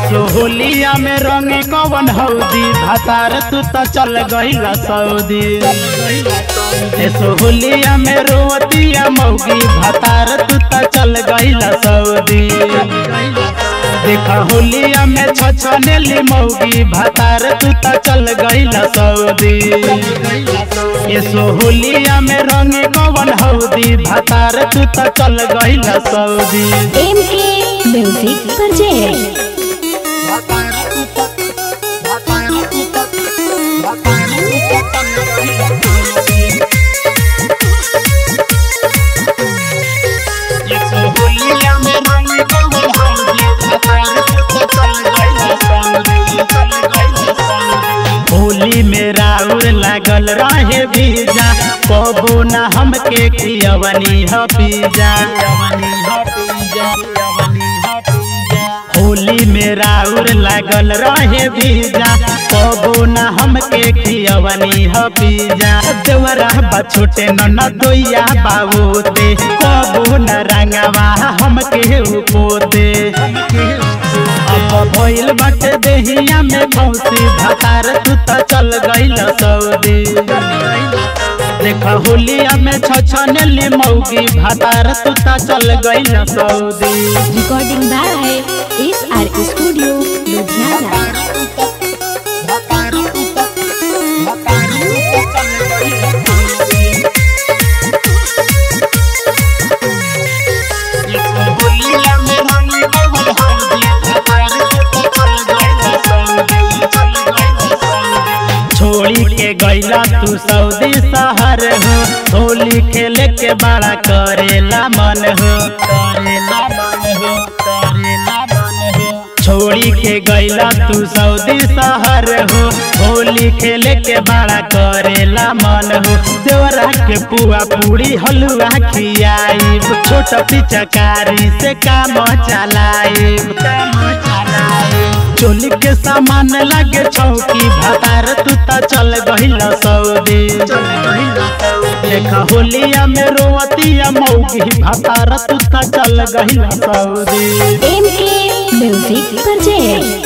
एसो होलिया में रंग कवन हौदी भातार तू त चल गईला सऊदी एसो होलिया में रोवतिया मौगी भातार तू त चल गईला सऊदी देखा होलिया में छछनेली मौगी भातार तू त चल गईला सऊदी एसो होलिया में रंग कवन हौदी भातार तू त चल गईला Saudi M K music project एसो होलिया में रंग कवन हौदी भातार तू त चल गईला सऊदी चल गईला सऊदी होली में राउर लागल रहे बीजा कबो न हमके खियवनी ह पीजा होली में राउर लागल रहे बीजा कबो न हमके खियवनी ह पीजा देवरा बा छोटे न न दोइया बाबूते कबो न रंगवा हमके उपोते अब भइल बाटे देहिया में मौसी भातार तू त चल गइल सऊदी देखा होलिया में छछनेली मौगी भातार तू त चल गइल Saudi recording by S R studio Ludhiana होलिया में रंग कवन हौदी भातार तू त चल गइल सऊदी चल गइल सऊदी छोड़ी के गैला तू सऊदी शहर हो होली खेले के बड़ा करेला मन हो करेला मन हो करेला मन हो छोड़ी के गैला तू सऊदी शहर हो होली खेले के बड़ा करेला मन हो देवरा के पुआ पूरी हलुआ खियाई छोट पिचकारी से काम चलाई काम चलाई चोली के सामान लागे चौकी भातार तू त चल गहिल सऊदी देखा होलिया में रोवतिया मौगी भातार तू त चल गहिल Saudi M K music project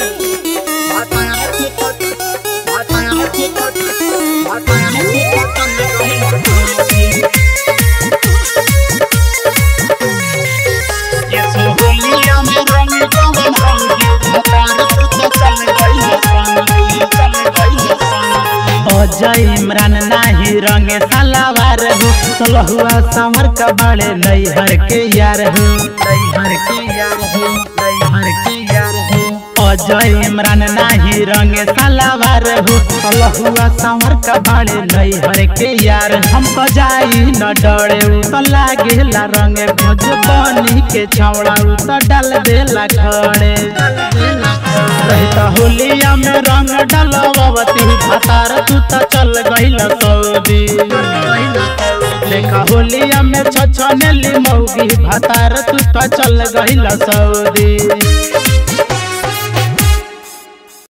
एसो होलिया में रंग कवन हौदी भातार तू त चल गहिल सऊदी चल गहिल सऊदी अजय इमरान नाही रंग सलावार हो सलहुआ समर का बड़े नैहर के यार हो नैहर के यार हो नैहर के यार हो अजय इमरान नाही रंग सलावार हो सलहुआ समर का बड़े नैहर के यार हम तो जाई न डरे उ तो लागेला रंग भोज बनी के छौड़ा उ तो डाल देला खड़े रहता होलिया में रंग डलवती भातार तू त चल गइल सऊदी देखा होलिया में छछनेली मौगी भातार तू त चल गइल सऊदी